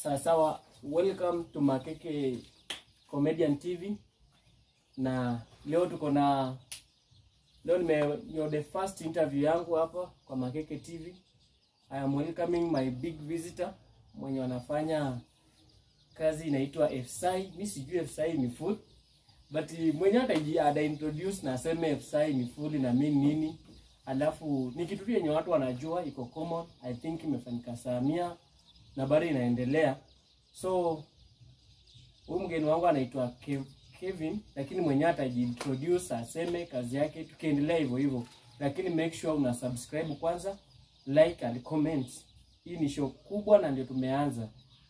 Sawa sawa, welcome to Makeke Comedian TV, na leo tuko na leo nime you're the first interview yangu hapa kwa Makeke TV. I am welcoming my big visitor mwenye wanafanya kazi inaitwa FSI. Mi sijui FSI ni food but mwenye hata ada introduce na aseme FSI ni food na mimi nini, alafu ni kitu tu yenye watu wanajua, iko common. I think imefanyika Samia na bado inaendelea. So huyu mgeni wangu anaitwa Kev, Kevin, lakini mwenyewe atajiintroduce aseme kazi yake, tukiendelea hivyo hivyo, lakini make sure una subscribe kwanza, like and comment. Hii ni show kubwa na ndio tumeanza,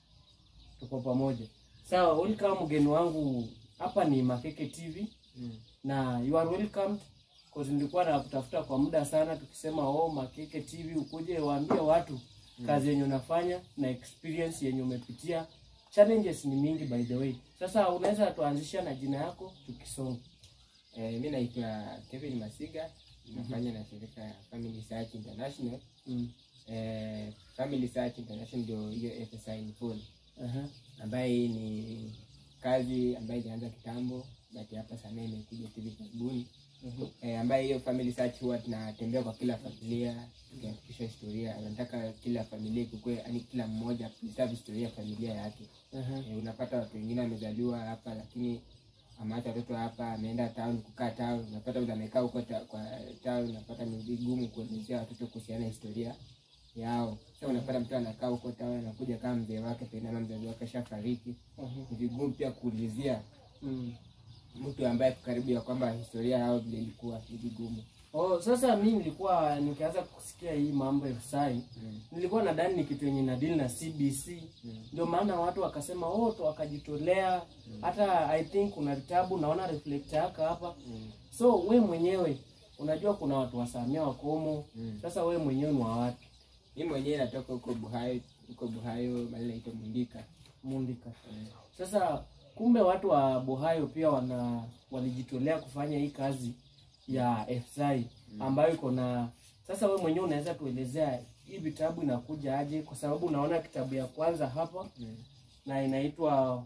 tuko pamoja. Sawa, welcome mgeni wangu, hapa ni Makeke TV Mm. na you are welcomed cause nilikuwa na kutafuta kwa muda sana, tukisema oh, Makeke TV ukuje waambie watu kazi yenye unafanya na experience yenye umepitia. Challenges ni mingi by the way. Sasa unaweza tuanzisha na jina yako tukisonga. Eh, mi naitwa Kevin Masiga, nafanya na shirika ya Family Search International. Mm. Eh, Family Search International ndio hiyo FSI ni full, Aha. ambaye ni kazi ambayo ilianza kitambo but hapa sana imekuja hivi karibuni. Mhm. Eh, ambaye hiyo Family Search huwa tunatembea kwa kila familia tukihakikisha historia, anataka kila familia ikukue, yani kila mmoja preserve historia ya familia yake. Aha. Eh, unapata watu wengine wamezaliwa hapa lakini ameacha watoto hapa, ameenda town kukaa town. Unapata yule amekaa huko ta, kwa town, unapata ni vigumu kuelezea watoto kuhusiana na historia yao. Sasa unapata mtu anakaa huko town, anakuja kama mzee wake pengine ama mzazi wake ashafariki, Aha. ni vigumu pia kuulizia Mm. mtu ambaye ako karibu ya kwamba historia yao vile ilikuwa, ni vigumu. Oh, sasa mi nilikuwa nikianza kusikia hii mambo ya FSI Mm. nilikuwa nadhani ni kitu yenye nadili na CBC Mm. ndio maana watu wakasema oh, tu wakajitolea. Hata I think kuna vitabu naona reflector yako hapa Mm. So we mwenyewe unajua kuna watu wa Samia wakomo. Mm. Sasa we mwenyewe ni wa wapi? Mimi mwenyewe natoka huko Buhayo, huko Buhayo mahali naitwa Mundika. Mundika. Mm. Sasa kumbe watu wa Bohayo pia wana walijitolea kufanya hii kazi ya FSI ambayo iko na sasa, we mwenyewe unaweza tuelezea hii vitabu inakuja aje? Kwa sababu unaona kitabu ya kwanza hapa Mm. na inaitwa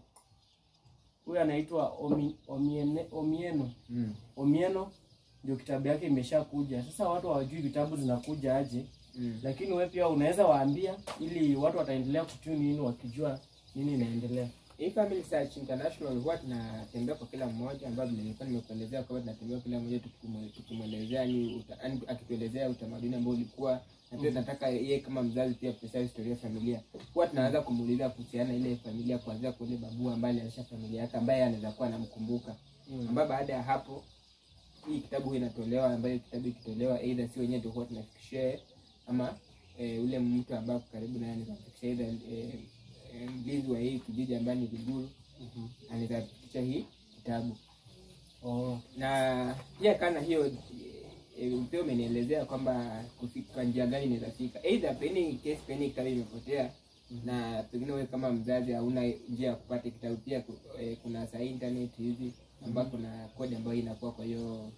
huyu anaitwa Omi, Omiene, Omieno Mm. Omieno ndio kitabu yake imeshakuja. Sasa watu hawajui vitabu zinakuja aje. Mm. lakini wewe pia unaweza waambia ili watu wataendelea kutuni in wakijua nini inaendelea. Hii Family Search International huwa tunatembea kwa kila mmoja, ambayo vile nilikuwa nimekuelezea kwamba tunatembea kwa kila mmoja tukimu- tukimwelezea ni uta- yaani akituelezea utamaduni ambao ulikuwa na pia tunataka yeye kama mzazi pia kupesia historia ya familia. Huwa tunaanza kumuuliza kuhusiana na ile familia, kuanzia kwa ile babu ambaye alianzisha familia yake, ambaye anaweza kuwa anamkumbuka, Mm. ambayo baada ya hapo hii kitabu huwa inatolewa, ambayo kitabu ikitolewa, aidha si wenyewe ndio huwa tunafikishia yeye, ama eh, ule mtu ambaye ako karibu naye anaweza kufikishia aidha eh, eh, mlinzi wa hii kijiji ambaye ni Liguru Mhm. anaweza kufikisha hii kitabu Oh. na pia kana hiyo e, pia umenielezea kwamba kufika kwa njia gani inaweza fika either peni case peni kitabu imepotea na pengine wewe kama mzazi hauna njia ya kupata kitabu pia ku- e, kuna saa internet hizi ambapo kuna kodi ambayo inakuwa kwa hiyo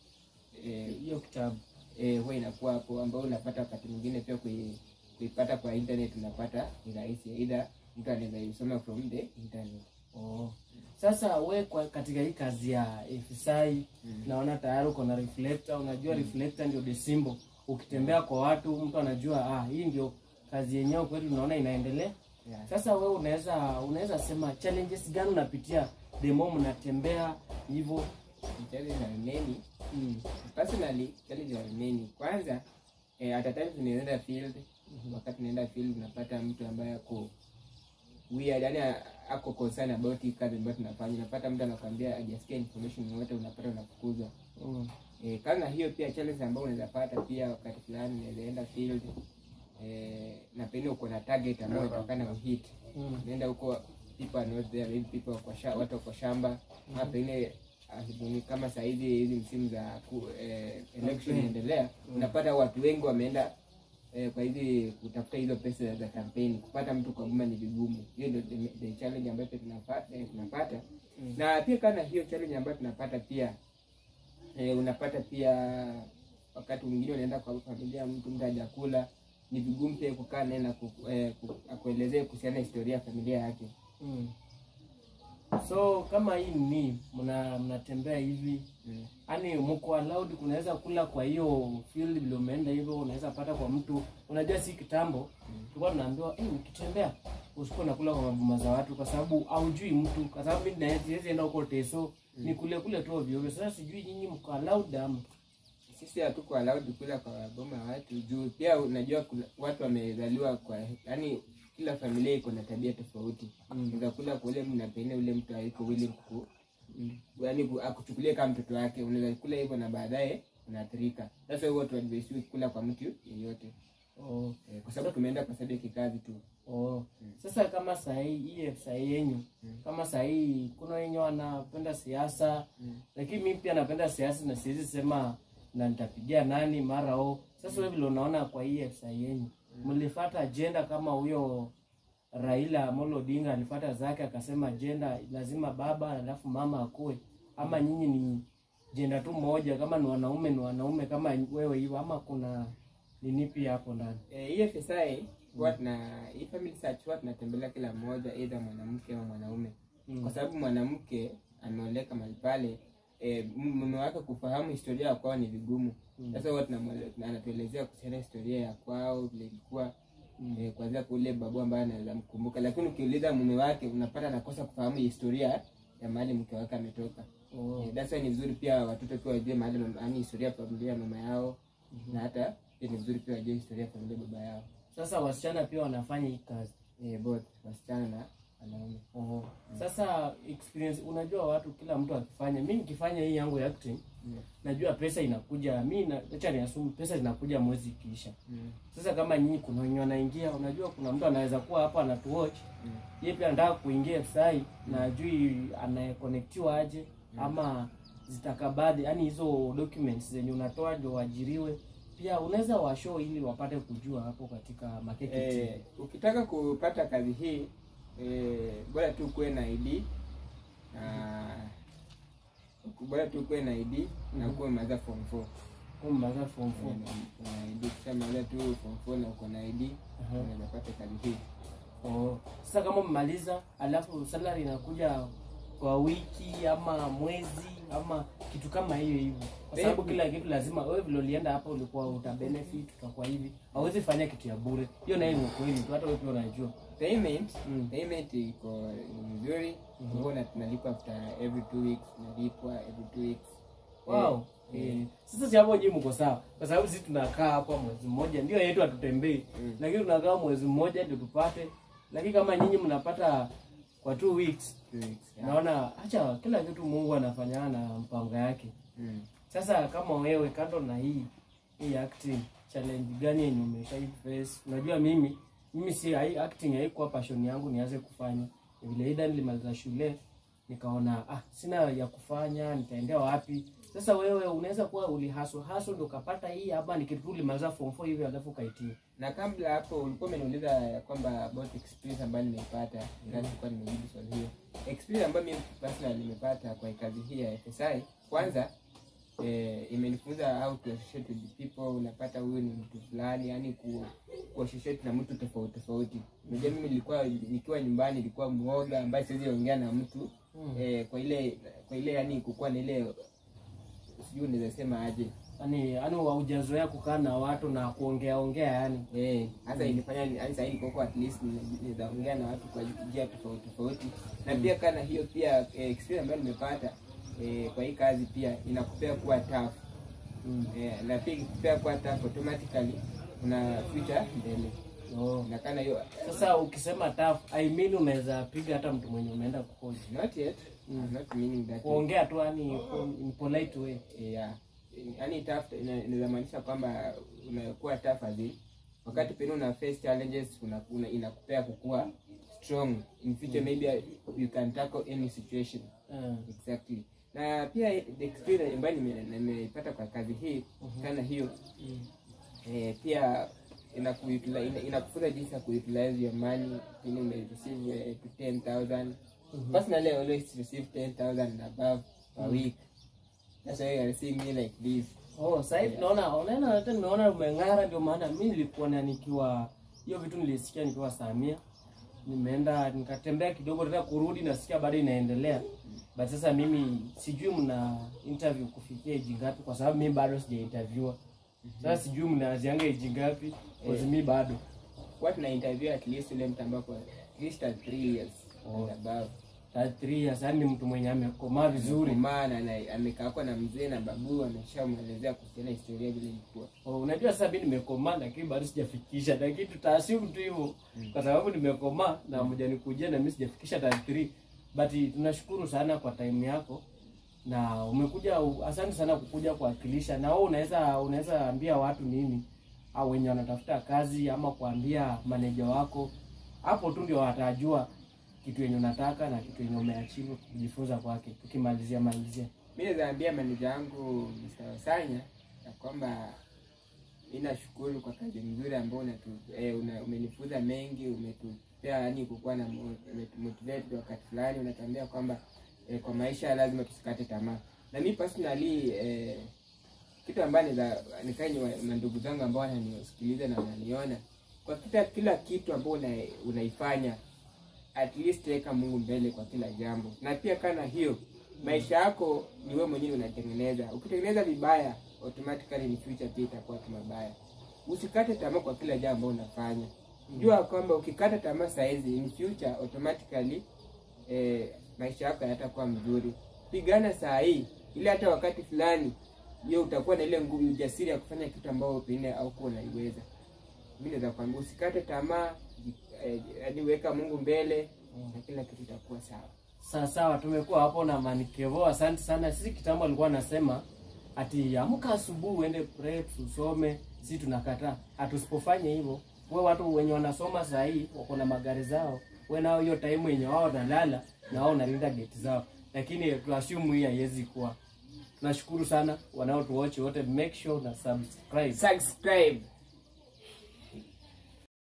e, Hiyo kitabu. e, huwa inakuwa hapo ambayo unapata wakati mwingine pia kui, kuipata kwa internet unapata ni rahisi either mtu anaweza isoma from the internet Oh. Sasa we kwa katika hii kazi ya FSI Mm. naona tayari uko na reflector. Unajua reflector ndio the symbol. Ukitembea kwa watu mtu anajua ah, hii ndio kazi yenyewe kweli tunaona inaendelea. yeah. Sasa we unaweza unaweza sema challenges gani unapitia the more mnatembea hivyo? Challenges are many Mm. personally challenges are many kwanza eh, at a time tunaenda field wakati tunaenda field unapata mtu ambaye ako weird yani ako concerned about hii kazi ambayo tunafanya unapata mtu anakwambia hajasikia information yoyote unapata unafukuzwa Mm. eh, kama hiyo pia challenge ambayo unaweza pata pia wakati fulani unaweza enda field eh, na pengine uko na target ambayo utakana kuhit Mm. unaenda huko people are not there maybe people wako sha, watu wako shamba ama pengine asubuhi kama saa hizi hizi msimu za ku, eh, election inaendelea unapata watu wengi wameenda eh, kwa hizi kutafuta hizo pesa za kampeni kupata mtu kwa boma ni vigumu hiyo ndio the, the challenge ambayo pia tunapata, eh, tunapata. na pia kana hiyo challenge ambayo tunapata pia eh, unapata pia wakati mwingine unaenda kwa familia mtu mtu hajakula ni vigumu pia kukaa naye na ku- eh, ku- akuelezee kuhusiana na historia ya familia yake Mm. So kama hii ni mna mnatembea hivi mm. yani mko allowed kunaweza kula kwa hiyo field vile umeenda hivyo, unaweza pata kwa mtu. Unajua si kitambo tulikuwa tunaambiwa eh, ukitembea usikuwa nakula kwa maboma za watu, kwa sababu haujui mtu, kwa sababu mimi na siwezi enda huko Teso ni kule kule tu ovyo ovyo. Sasa sijui nyinyi mko allowed ama sisi hatuko allowed kula kwa boma ya watu juu pia unajua kuna, watu wamezaliwa kwa yani kila familia iko na tabia tofauti Mm. unaweza kula kwa ule mtu na pengine ule mtu haiko willing ku yani ku- akuchukulie kama mtoto wake unaweza kula hivyo na baadaye unaathirika sasa huwa tuadvisiwi kula kwa mtu yeyote oh. eh, kwa sababu tumeenda kwa sababu ya kikazi tu Oh. Sasa kama sahii hii sahii yenyu Mm. kama sahii kuna wenye wanapenda siasa Mm. lakini mimi pia napenda siasa na siwezi sema na nitapigia nani mara o. Sasa wewe vile unaona kwa hii sahii yenyu mlifuata agenda kama huyo Raila Amolo Odinga alifuata zake akasema agenda lazima baba alafu mama akue, ama nyinyi ni jenda tu moja, kama ni wanaume ni wanaume kama wewe hivyo, ama kuna nini pia hapo ndani? Eh, hiyo FSI huwa tuna hii family search huwa tunatembelea kila mmoja either mwanamke au mwanaume Mm. kwa sababu mwanamke ameoleka mahali pale eh, mume wake kufahamu historia ya kwao ni vigumu sasa huwa tunamwele- tuna- anatuelezea kuhusiana na historia ya kwao vile ilikuwa eh, kuanzia kule babu ambaye anaweza mkumbuka lakini ukiuliza mume wake unapata anakosa kufahamu historia ya mahali mke wake ametoka Oh. Eh, that's why ni vizuri pia watoto pia wajue mahali mama- yaani historia ya familia ya mama yao na hata pia ni vizuri pia wajue historia ya familia ya baba yao Sasa wasichana pia wanafanya hii kazi. eh, both wasichana na wanaume Oh. Sasa experience, unajua watu, kila mtu akifanya, mi nikifanya hii yangu ya acting Mm. najua pesa inakuja, mi na- acha niasumu pesa zinakuja mwezi ikiisha. Mm. Sasa kama nyinyi kuna wenye wanaingia, unajua kuna mtu anaweza kuwa hapa anatuwatch Mm. yeye pia anataka kuingia sai na ajui anayekonektiwa aje ama zitakabadhi, yani hizo documents zenye unatoa ndio waajiriwe. Pia unaweza washow ili wapate kujua hapo katika Makeke Eh, TV. ukitaka kupata kazi hii eh, bora tu kuwe na ID na bora tu kuwe na ID na kuwe umemaliza form 4 Kumbaza form four. na ID kishamaliza tu form 4 na uko na ID Aha. unaweza pata kazi hii Oh. Sasa kama mmaliza alafu salary inakuja kwa wiki ama mwezi ama kitu kama hiyo hivyo, kwa sababu Eh, kila kitu lazima wewe vile ulienda hapa ulikuwa uta benefit utakuwa hivi, hauwezi fanya kitu ya bure. Hiyo nayo ni ukweli tu, hata wewe pia unajua. payment Mm. payment iko ni nzuri huwa na tunalipa after every two weeks tunalipwa every two weeks Wow. Eh, Eh, Sasa si hapo nyinyi mko sawa, kwa sababu sisi tunakaa hapa mwezi mmoja, ndio yetu hatutembei, Mm. lakini tunakaa mwezi mmoja ndio tupate. Lakini kama nyinyi mnapata kwa two weeks, two weeks yeah. naona acha kila kitu Mungu anafanyana na mpango yake. Mm. Sasa kama wewe kando na hii hii acting challenge gani yenye umeshai face? Unajua mimi mimi si hii acting haikuwa passion yangu nianze kufanya. Ni Vile ida nilimaliza shule nikaona ah, sina ya kufanya, nitaendea wapi? Sasa wewe unaweza kuwa ulihaso haso ndio ukapata hii ama ni kitu tu ulimaliza form 4 hivi alafu ukaitia. na kabla hapo ulikuwa umeniuliza ya kwamba about experience ambayo nimeipata ingawa nilikuwa nimejibu swali hiyo experience ambayo mimi personally nimepata kwa kazi hii ya FSI kwanza eh, imenifunza how to associate with people unapata huyu ni mtu fulani yani ku, ku associate na mtu tofauti tofauti unajua mimi nilikuwa nikiwa nyumbani nilikuwa mwoga ambaye siwezi ongea na mtu Mm. eh, kwa ile kwa ile yani kukuwa na ile sijui unaweza sema aje Yaani yaani haujazoea kukaa na watu na kuongea ongea yani. Eh, hasa ilifanya yani sasa hivi kwa at least naweza ongea na watu kwa njia tofauti tofauti. Na pia kana hiyo pia eh, experience ambayo nimepata eh, kwa hii kazi pia inakupea kuwa tough. Mm. Eh, na pia ikikupea kuwa tough automatically una future mbele. Oh. Na kana hiyo Sasa ukisema tough, I mean unaweza piga hata mtu mwenye umeenda kuhoji. not yet Mm. not meaning that kuongea tu yani in polite way. eh, yeah. Yaani tough ina- inaweza maanisha kwamba unakuwa tough azi wakati pengine una face challenges una, una, inakupea kukua strong in future maybe you can tackle any situation Uh, exactly na pia the experience ambayo nime- nimeipata kwa kazi hii kana hiyo mm, eh, pia inakuutilize- ina- inakufunza jinsi ya kuutilize your money pengine ume receive eh, to 10000 personally I always receive 10000 and above per week that's why you are seeing me like this Oh, sasa hivi naona unaona hata nimeona umeng'ara ndio maana mimi nilikuona nikiwa hiyo vitu nilisikia nikiwa Samia. Nimeenda nikatembea kidogo tena kurudi nasikia bado inaendelea. But sasa mimi sijui mna interview kufikia age ngapi kwa sababu mimi bado sija interviewa. Sasa sijui mnaanzianga age ngapi kwa mimi bado. Huwa tuna interview at least ule mtu ambapo at least at three years Oh. and above. 33 years yani ni mtu mwenye amekomaa vizuri. maana na amekaa kwa na mzee na babu ameshamwelezea kuhusiana na historia vile ilikuwa. Oh, unajua sasa mimi nimekomaa lakini bado sijafikisha, lakini tutaassume tu hivyo kwa sababu nimekomaa na mmoja nikujia na mimi sijafikisha 33 but tunashukuru sana kwa time yako na umekuja, asante sana kukuja kuwakilisha. Na wewe unaweza unaweza ambia watu nini, au wenye wanatafuta kazi ama kuambia maneja wako, hapo tu ndio watajua kitu yenye unataka na kitu yenye umeachieve kujifunza kwake. Tukimalizia malizia Mimi naweza ambia maneja wangu Mr. Wasanya ya kwamba mimi nashukuru kwa kazi nzuri ambayo unatu, eh, una, umenifunza mengi, umetupea yani kukuwa na mo- umetumotivate wakati fulani, unatuambia kwamba eh, kwa maisha lazima tusikate tamaa. Na mimi personally eh, kitu ambayo naweza nikae na ndugu zangu ambao wananisikiliza na wananiona kwa kila kila kitu ambao una, unaifanya at least weka Mungu mbele kwa kila jambo, na pia kana hiyo maisha yako ni wewe mwenyewe unatengeneza. Ukitengeneza vibaya, automatically in future pia itakuwa tu mabaya. Usikate tamaa kwa kila jambo unafanya. Jua kwamba ukikata tamaa saa hizi, in future automatically eh, maisha yako hayatakuwa mzuri. Pigana saa hii, ili hata wakati fulani hiyo utakuwa na ile nguvu, ujasiri ya kufanya kitu ambao pengine haukuwa unaiweza. Mimi naweza kwambia usikate tamaa, eh, yaani weka Mungu mbele na kila kitu itakuwa sawa. Sawa sawa, tumekuwa hapo na Manikevo. Asante sana. Sisi kitambo alikuwa anasema ati amka asubuhi uende prep usome, sisi tunakataa. Hatusipofanya hivyo, we watu wenye wanasoma saa hii wako na magari zao, we nao hiyo time wenye wao wanalala na wao unalinda geti zao, lakini tuassume hii haiwezi kuwa. Tunashukuru sana wanaotuwatch wote, make sure na subscribe. Subscribe.